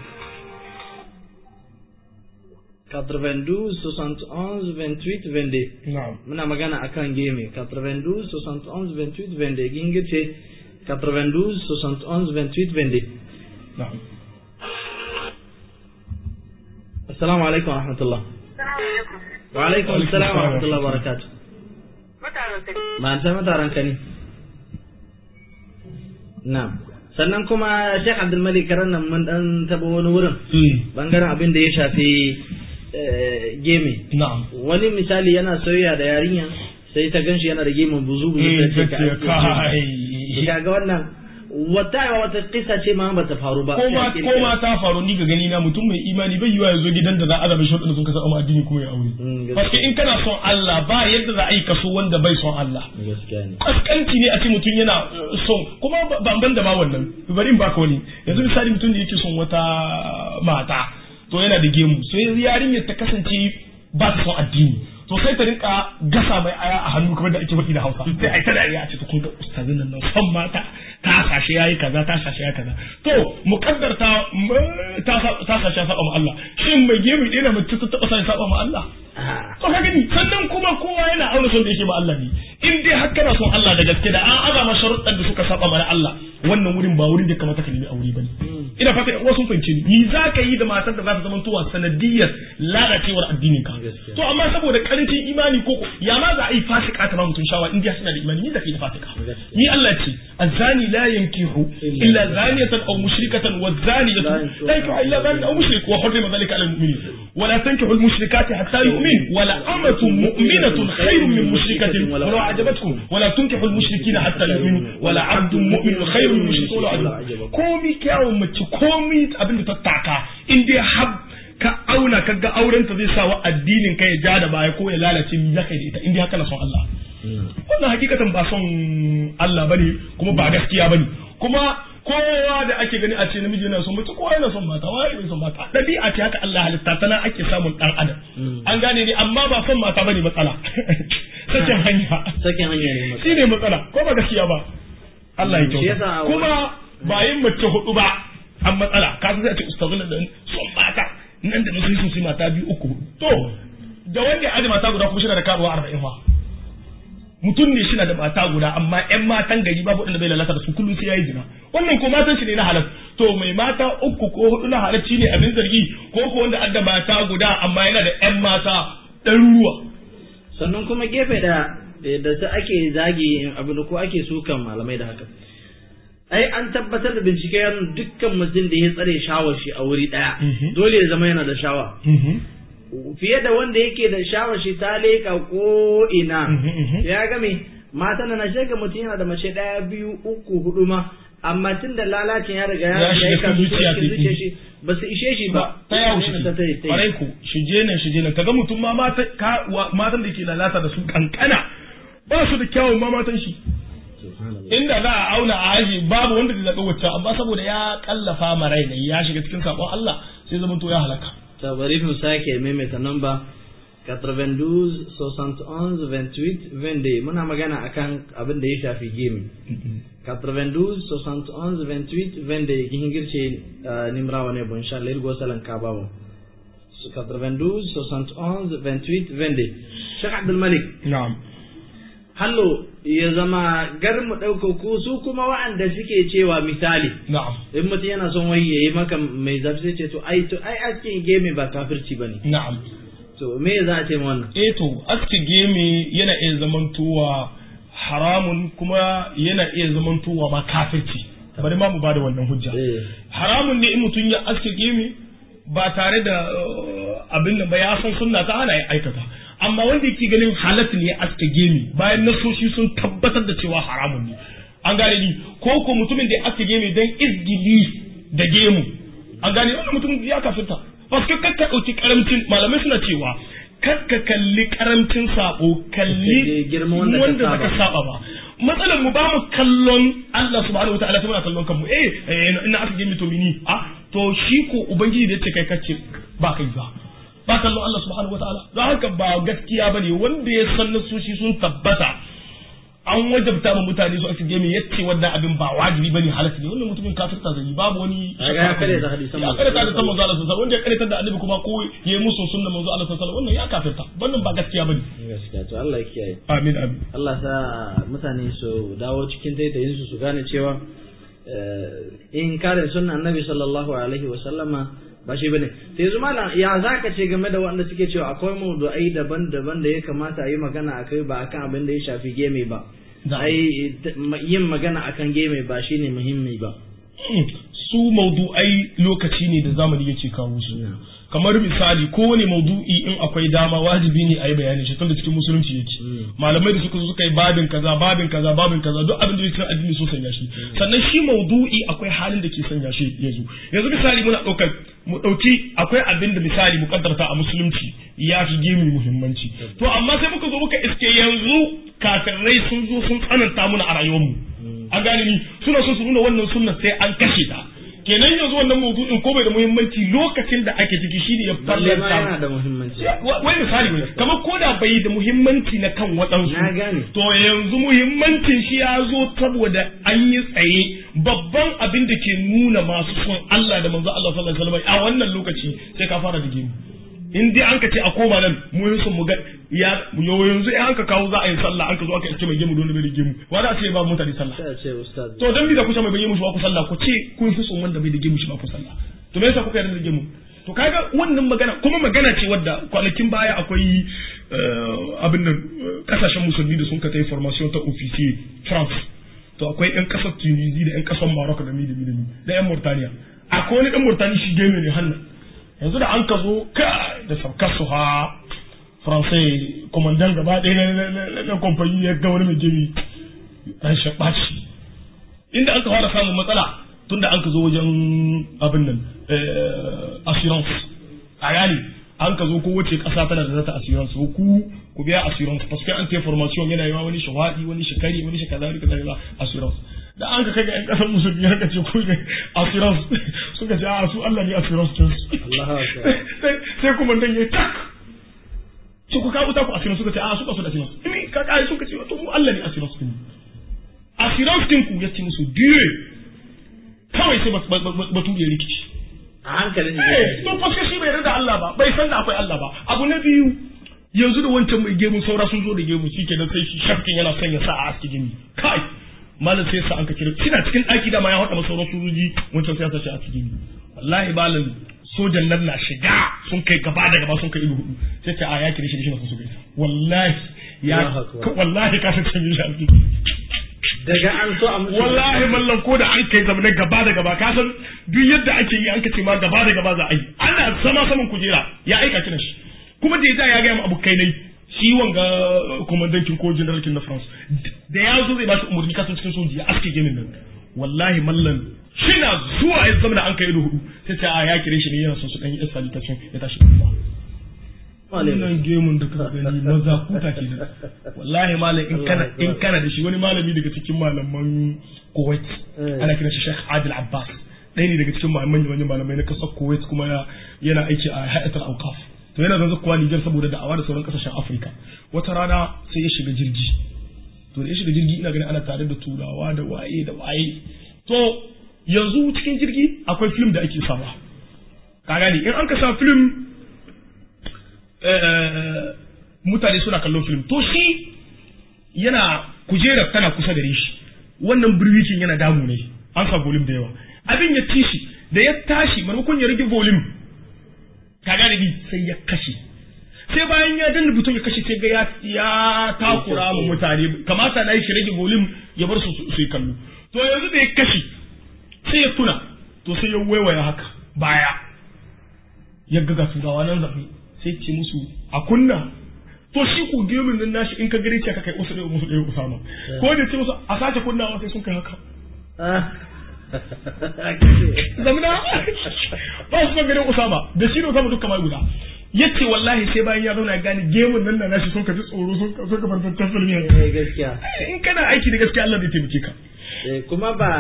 92 71 28 22 na'am muna magana akan game 92 71 28 22 ginga ce 92 71 28 22 na'am assalamu alaikum wa rahmatullah wa alaikum assalam wa rahmatullah wa barakatuh ma sai mataran ka ne na sannan kuma Sheikh Abdul Malik karan nan mun dan taba wani wurin bangaren abin da ya shafi eh, geme na'am wani misali yana soyayya da yarinya sai ta ganshi yana da gemun buzu buzu eh sai ta ce gaskiya ka aske kai gemu. kaga wannan wata wata kisa ce ma ba ta faru ba ko ma sai a ko ma kirkira. ta faru ni ga gani na mutum mai imani bai yiwa ya zo gidan da za a zaba shi wadanda sun kasa amma addini kuma ya aure Mm, gaskiya. Paske in kana son Allah ba yadda za a yi kaso wanda bai son Allah gaskiya ne kaskanci ne a ce mutum yana uh, son kuma ba- ban da ma wannan bari in baka wani yanzu misali mutum da yake son wata mata to yana da gemu sai yarinyar ta kasance ba ta son addini to sai ta rinka gasa mai aya a hannu kamar da ake faɗi da Hausa sai ai ta dariya a ce to kun ga ustazin nan nan son mata ta sashe yayi kaza ta sashe yayi kaza to mukaddar ta m- ta sa- ta sashe ya saba ma Allah shin mai gemu ɗaya na mace ta taɓa sa ya saba ma Allah to ka gani sannan kuma kowa yana auna son da yake ma Allah ne in dai har kana son Allah da gaske da an azama sharuɗan da suka saba mana Allah wannan wurin ba wurin da kamata ka nemi aure bane ina fata ƴan uwa sun fahimce ni ni za ka yi da matar da za ta zama tuwa sanadiyar lalacewar addinin ka Gaskiya. to amma saboda karancin imani ko ya ma za a yi fasika ta ba mutum shawa in dai suna da imani ni da kai da fasika Gaskiya. ni Allah ce azani la yankihu illa zaniyatan aw mushrikatan wa zaniyatu la yankihu illa zanin aw mushrik wa hurrima dhalika ala al-mu'minin wa la tankihu al-mushrikati hatta yu'min wa la amatun mu'minatun khayrun min mushrikatin wa law a'jabatkum wa la tunkihu al-mushrikina hatta yu'minu wa la 'abdun mu'minun khayrun min mushrikin wa law a'jabatkum komi kyawun mace komi abinda ta taka in dai har ka auna ka ga auren ta zai sa wa addinin ka ya ja da baya ko ya lalace mi zaka yi da ita in dai haka na son Allah wannan hakikatan ba son Allah bane kuma ba gaskiya bane kuma kowa da ake gani a ce namiji yana son mace kowa yana son mata wai bai son mata dabi'a ce haka Allah halitta tana ake samun dan adam an gane ne amma ba son mata bane matsala sakin hanya sakin hanya ne matsala shine matsala ko ba gaskiya ba Allah ya Shi yasa kyauta a kuma ba yin mace hudu ba an matsala ka san sai a ce ustazun da son mata nan da nan sun sun mata biyu uku hudu to da wanda ya aje mata guda kuma shi da karuwa arba'in fa mutum ne shi na da mata guda amma ƴan matan gari babu wanda bai lalata da su kullum sai yayi zina wannan ko matan shi ne na halal to mai mata uku ko hudu na halacci ne abin zargi ko ko wanda adda mata guda amma yana da ƴan mata ɗaruruwa sannan kuma gefe da da ta ake zagi abin da ko ake sukan malamai da haka ai an tabbatar da bincike ya nuna dukkan mutum da ya tsare shawar shi a wuri daya Mhm. dole ya zama yana da shawa fiye da wanda yake da shawar shi ta leka ko ina Mhm, mhm. ya game mata na shega mutum yana da mace daya biyu uku hudu ma amma tun da lalacin ya riga Ya ya shiga ya kasu cikin zuciya cikin ta- zuciyar shi ba su ishe shi ba ta yawo shi ta tare ta yi. kwarai ku shi je nan shi je nan kaga mutum ma mata ka wa- matan da ke lalata da su kankana ba su da kyawun ma matan shi Subhanallah. inda za a auna a aji babu wanda zai zaɓi wacce amma saboda ya kallafa ma rai ne ya shiga cikin sabon Allah sai zama to ya halaka ta bari mu sake maimaita namba 92 71 28 22 muna magana akan abin da ya shafi gaming 92 71 28 22 kin girce nimrawa ne bon sha lir gosalan ka bawo 92 71 28 22 Sheikh Abdul Malik na'am hallo ya zama gar mu ɗauka ku su kuma wa'anda suke cewa misali na'am in mutum yana son wai yayi maka mai zafi sai ce to ai to ai askin game ba kafirci bane na'am to me za a ce ma wannan eh to aske geme yana iya zamantowa haramun kuma yana iya zamantowa ma kafirci bari ma mu bada wannan hujja eh haramun ne in mutum ya aske gemi ba tare da uh, abin da ba ya san sunna ta hana ya aikata amma wanda yake ganin halat ne ya aske gemi bayan nasoshi sun tabbatar da cewa haramun ne an gane ni ko ko mutumin da ya aske gemi dan izgili da gemu an gane wannan mutum ya kafirta paske kakka dauki karamcin malamai suna cewa kakka kalli karamcin sabo kalli Girman wanda ka wanda saba. zaka saba ba matsalar mu ba mu kallon Allah subhanahu wataala ta muna kallon kanmu eh eh, ina aka gimi to mini a to shi ko ubangiji da yace kai kace ba kai ba ba kallon Allah subhanahu wataala don haka ba gaskiya bane wanda ya san nasoshi sun tabbata an wajabta ma mutane su aka gemi yace wannan abin ba wajibi bane halatta ne wannan mutumin kafirta zai yi babu wani Kaga ya karyata hadisan ya manzo karyata da manzo Allah sallallahu alaihi wasallam wanda ya karyata da annabi kuma ko yayi musu sunna manzo Allah sallallahu alaihi wasallam wannan ya kafirta wannan ba gaskiya bane gaskiya to Allah ya kiyaye amin amin Allah sa mutane su dawo cikin taitayin su su gane cewa eh, in kare sunna annabi sallallahu alaihi wa sallama ba shi bane sai yanzu malam ya zaka ce game da wanda suke cewa akwai mawdu'ai daban-daban da ya kamata a yi magana akai ba akan abin da ya shafi game ba Da. ai t- ma- yin magana akan game ba shine muhimmi ba su maudu'ai lokaci ne da zamani yake kawo su kamar misali kowane maudu'i in akwai dama wajibi ne a yi bayanin shi tunda cikin musulunci yake malamai da suka zo suka yi babin kaza babin kaza babin kaza duk abin da yake cikin addini so sanya shi sannan shi maudu'i akwai halin da ke sanya shi ya zo yanzu misali muna ɗaukar mu ɗauki akwai abin da misali mu kaddarta a musulunci ya fi gemi muhimmanci to amma sai muka zo muka iske yanzu kafirai sun zo sun tsananta muna a rayuwarmu an gane ni suna so su nuna wannan sunna sai an kashe ta kenan yanzu wannan maudu'in ko bai da muhimmanci lokacin da ake ciki shine ya balle ma yana farlanta da muhimmanci Wa- wai misali wai kamar ko da bai da muhimmanci na kan waɗansu Na gane. to yanzu muhimmancin shi ya zo saboda an yi tsaye babban abin da ke nuna masu son Allah da manzo Allah sallallahu alaihi wasallam a wannan lokaci sai ka fara da gemu in dai an ka ce a koma nan mu yin son mu ga ya yo yanzu in an ka kawo za a yi sallah an ka zo aka iske mai gemu don bai da gemu wa za a ce ba mutane sallah sai a ce ustaz to dan bi da kusa mai bayyana mushi ba ku sallah ku ce kun fi son wanda bai da gemu shi ba ku sallah to me yasa kuka yarda da gemu to kaga wannan magana kuma magana ce wadda kwanakin baya akwai eh, abin nan eh, kasashen musulmi da sun ka tai formation ta officier France to akwai yan kasar Tunisia da yan kasar Morocco da mi da mi da mi da yan Mauritania akwai wani dan Mauritania shi gemu ne hannu yanzu da an ka zo ka da saukar su ha Faransai komandan gaba ɗaya na- na- na- na- na kamfani ya ga wani mai gemi ran shi ɓaci inda an ka fara samun matsala tunda an ka zo wajen abin nan eh, assurance a gane an ka zo ko wace ƙasa tana da zata assurance ko ku ku biya assurance parce que an ta formation yana yawa wani shawadi wani shikari wani shi kaza wani kaza kaza assurance da an ka kai ga yan kasar musulmi haka ce ku ne assurance suka ce a su Allah ne assurance din su Allahu akbar sai sai kuma dan yayi tak su ku kawo ta ku assurance suka ce a su ka so da assurance ni ka kai suka ce to mu Allah ne assurance din assurance din ku yace musu biye kawai sai batu ya rikici a hankalin eh to fa shi bai yarda Allah ba bai san da akwai Allah ba abu na biyu yanzu da wancan mai gemu saura sun zo da gemu shi ke da sai shi shafkin yana son ya sa a aski gini kai malam sai sa an ka kira kina cikin ɗaki da ma ya haɗa sauran sojoji wancan sai ya sace a aski gini wallahi malam sojan nan na shiga sun kai gaba da gaba sun kai ido hudu sai ta a ya kire shi da shi na sun su gaisa wallahi ya wallahi ka san cin shi daga an so a musu wallahi mallan ko da an kai zama gaba da gaba ka san duk yadda ake yi an ka ce ma gaba da gaba za a yi ana sama saman kujera ya aika kiran shi kuma da ya ya gaya mu abokai ne shi wanga komandankin ko generalkin na France da ya zo zai ba shi umarni kasan cikin soji ya aske gemin nan wallahi mallan shina zuwa ya zama da an kai da hudu sai ta ya kire shi ne yana son su dan yi escalation ya tashi kuma wannan gemun da ka gani maza kuta ke da wallahi malam in kana in kana da shi wani malami daga cikin malaman Kuwait ana kiran shi Sheikh Adil Abbas ɗaya ne daga cikin manyan manyan malamai na kasar Kuwait kuma yana aiki a Hayatul Awqaf to yana zanzu kuwa Nijar saboda da'awa da sauran kasashen Afirka wata rana sai ya shiga jirgi to da ya shiga jirgi ina ganin ana tare da turawa da waye da waye to yanzu cikin jirgi akwai film da ake sawa ka gane in an ka sa film mutane suna kallon film to shi yana kujerar tana kusa da shi wannan birwikin yana damu ne an sa volume da yawa abin ya ci shi da ya tashi maimakon ya rage volume ka gane bi sai ya kashe sai bayan ya danna butun ya kashe sai ga ya ya takura ma mutane kamata na yi shi rage volume ya bar su su yi kallo to yanzu da ya kashe sai ya tuna to sai ya waiwaya haka baya ya ga ga turawa nan zafi sai ce musu a kunna to shi ku gemin nan nashi in ka gare ce ka kai usu ɗaya musu ɗaya usama ko da ce musu a sace kunnawa sai sun kai haka zamana ba su ban ganin usama da shi da usama duk kamar guda yace wallahi sai bayan ya zauna ya gane gemun nan na nashi sun ka ji tsoro sun ka sun ka farfantar filmi gaskiya in kana aiki da gaskiya Allah zai taimake ka kuma ba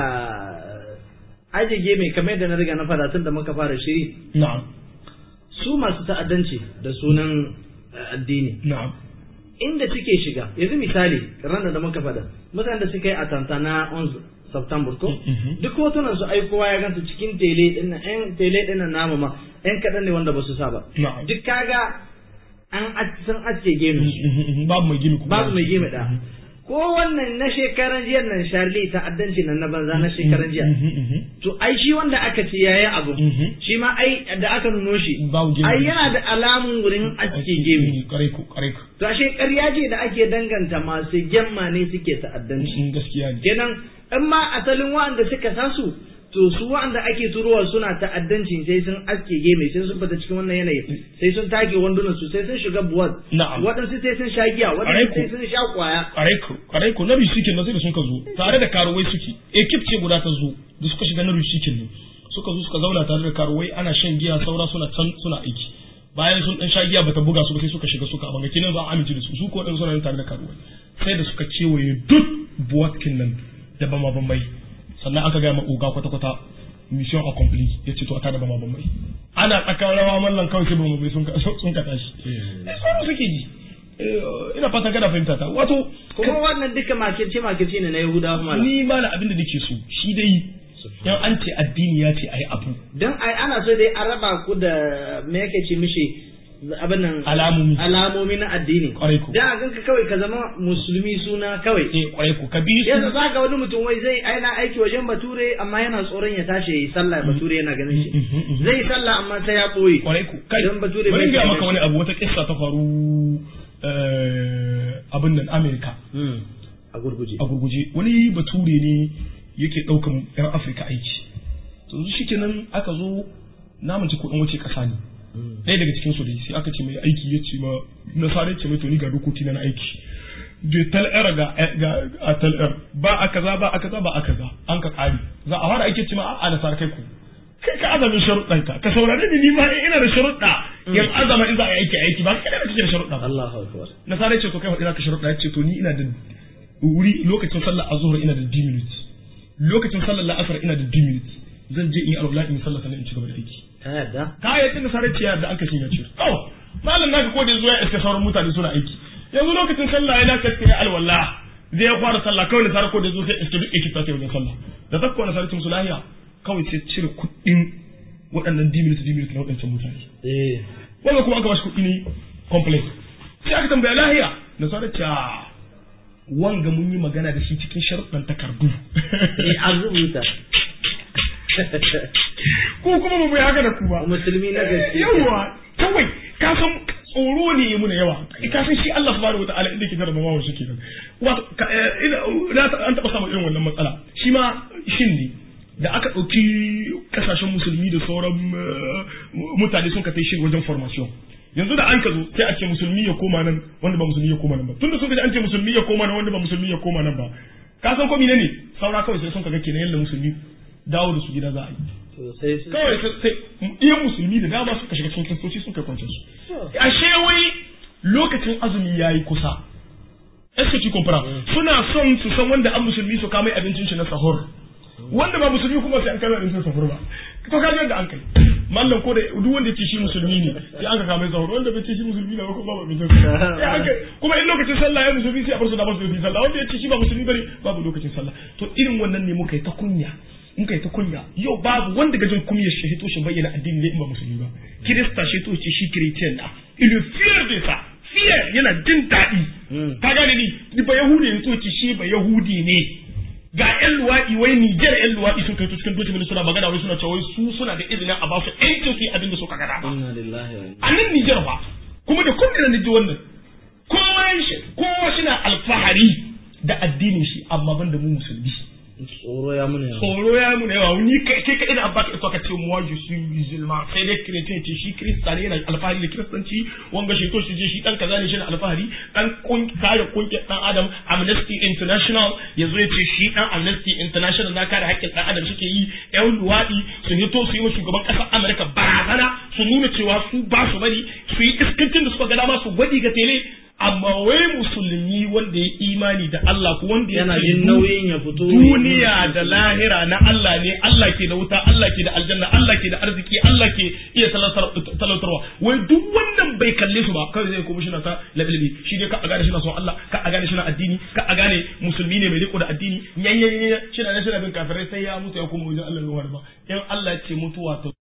aje geme kamar yadda na riga na fara tun da muka fara shiri na'am su masu ta'addanci da sunan addini na'am inda suke shiga yanzu misali ranar da muka faɗa mutanen da suka yi a tantana 11 September ko duk hotunan su ai kowa ya gansu cikin tele din nan ɗan tele din nan namu ma ɗan kaɗan ne wanda ba su sa ba na'am duk kaga an san aske gemu babu mai gini kuma babu mai gemu da ko wannan na shekaran jiya nan Charlie ta'addanci nan na banza na shekaran jiya to ai shi wanda aka ce yayi abu shi ma ai da aka nuno shi babu gemu ai yana da alamun wurin aske gemu kare ku kare ku to ashe ƙarya ce da ake danganta masu gemma ne suke ta'addanci gaskiya ne kenan in ma asalin wa'anda suka san su to su wa'anda ake turowa suna ta'addanci sai sun aske geme sai sun fita cikin wannan yanayi sai sun take wandunan su sai sun shiga buwat na'am waɗansu sai sun sha giya waɗansu sai sun sha kwaya kare ku kare ku na bishikin na sai da sun ka zo tare da karuwai suke ekip ce guda ta zo da suka shiga na bishikin ne suka zo suka zauna tare da karuwai ana shan giya saura suna can suna aiki bayan sun dan sha giya bata buga su ba sai suka shiga suka abanga kinan za a amince da su su ko dan suna tare da karuwai sai da suka kewaye duk buwatkin nan da bama bambai sannan aka gaya ma oga kwata-kwata mission accompli ya ce to a tada bama bambai ana tsakan rawa mallan kawai sai bama bai sun ka sun ka tashi eh so suke ji ina fatan kana fahimta ta wato kuma wannan duka makirce makirce ne na yahudawa mala ni ma na abin da nake so shi dai yan an ce addini ya ce ayi abu don ai ana so dai a raba ku da me yake ce mishi abin nan alamomi alamomi na addini kwarai ko da a ganka kawai ka zama musulmi suna kawai eh kwarai ko ka bi su yanzu za ga wani mutum wai zai aina aiki wajen bature amma yana tsoron ya tashi yi sallah bature yana ganin shi zai yi sallah amma sai ya ɓoye kwarai ko kai Don bature bari bai ga gane maka shi. wani abu wata kissa ta faru eh, abin nan Amerika a gurguje a gurguje wani bature ne yake ɗaukan yan Afirka aiki to yanzu shikenan aka zo na mace kuɗin wace ƙasa ne ɗaya daga cikin su dai sai aka ce mai aiki ya ce ma nasara ce mai to ni ga dokoki na na aiki je tal era ga ga a tal er ba a kaza ba a kaza ba a kaza an ka ƙari za a fara aiki ce ma a nasara kai ku kai ka azamin sharuɗan ka ka saurare ni ni ma ina da sharuɗa yan azama in za a yi aiki aiki ba kai da kake da sharuɗa ba Allahu akbar nasara ce to kai ina ka sharuɗa ya ce to ni ina da wuri lokacin sallar azhar ina da 10 minutes lokacin sallar la'asar ina da 2 minutes zan je in yi alwala in sallah sannan in ci gaba da aiki ta yadda ka yi tun sarar ciyar da aka shiga ciyar to malam naka ko da zuwa iska sauran mutane suna aiki yanzu lokacin sallah ya dace sai alwala zai ya fara sallah kawai da sarar ko da zo sai iska duk ekip ta wajen sallah da ta kowane sarar musu lahiya kawai sai cire kuɗin waɗannan diminit diminit na waɗancan mutane eh wanda kuma aka bashi kuɗi ne complete sai aka tambaya lahiya da sarar ciyar wanga mun yi magana da shi cikin sharuɗan takardu eh an rubuta ko kuma ba mu yi haka da ku ba musulmi na gaske yawa kawai ka san tsoro ne ya muna yawa ka san shi Allah subhanahu wataala inda ke jarraba mawa shi kenan wato ka- eh, ina na ta- an taba samun irin wannan matsala shi ma shin ne da aka ɗauki kasashen musulmi da sauran eh, mutane sun ka kai shi wajen formation yanzu da an ka zo sai a ce musulmi ya koma nan wanda ba musulmi ya koma nan ba tunda sun ka ji an ce musulmi ya koma nan wanda ba musulmi ya koma nan ba ka san ko ne ne saura kawai sai sun ka ga kenan yalla musulmi dawo da su gida za a yi to sai su kawai sai sai iya musulmi da dama suka shiga cikin kristoci sun kai kwanciyar su ashe wai lokacin azumi ya yi kusa eske ki kumpura suna son su san wanda an musulmi su kama abincin shi na sahur wanda ba musulmi kuma sai an kama abincin sahur ba to ka da an kai mallam ko da duk wanda yake shi musulmi ne sai an ka kama sahur wanda bai ce shi musulmi ne ba ko ba abincin sahur sai an kai kuma in lokacin sallah ya musulmi sai a bar su da ba su yi sallah wanda yake shi ba musulmi bane babu lokacin sallah to irin wannan ne muka yi ta kunya muka yi ta kunya yau babu wanda gajin kumiyar shi hito shi bayyana addini ne in ba musulmi ba kirista shi to ce shi kiristan da il est fier de ça fier yana jin daɗi Mm. ka gane ni ni ba yahudi ne to ce shi ba yahudi ne ga yan luwaɗi wai Nijar yan luwaɗi sun kai to cikin document suna magana wai suna cewa wai su suna da izinin a ba su ƴancin su yi abin da suka gada ba inna lillahi wa inna a nan Nijar ba kuma da kullum na ji wannan kowa shi kowa shi na alfahari da addinin shi amma ban da mu musulmi tsoro ya muna yawa tsoro ya nuna yawa ni kai kai kai da abba ka ka ce moi je suis musulman sai dai chrétien ce shi kirista ne yana alfahari da kiristanci wanga shi to shi je shi dan kaza ne shi na alfahari dan kun kare kungiyar dan adam amnesty international yazo ya ce shi dan amnesty international na kare haƙƙin dan adam shike yi yan luwadi su hito su yi wa shugaban ƙasar amurka barazana su nuna cewa su ba su bari su yi iskancin da suka ga dama su gwadi ga tele amma wai musulmi wanda ya imani da Allah ko wanda ya yana ce jin nauyin ya fito duniya da lahira na Allah ne Allah ke da wuta Allah ke da aljanna Allah ke da arziki Allah ke iya talautar- talautarwa wai duk wannan bai kalle su ba kawai zai kuma shi na ta labilabi shi dai ka a gane shi na son Allah ka a gane shi na addini ka a gane musulmi ne mai riko da addini yanyanyanya shi na shi na bin kafirai sai ya mutu ya kuma wajen Allah ya ba in Allah ya ce mutuwa ta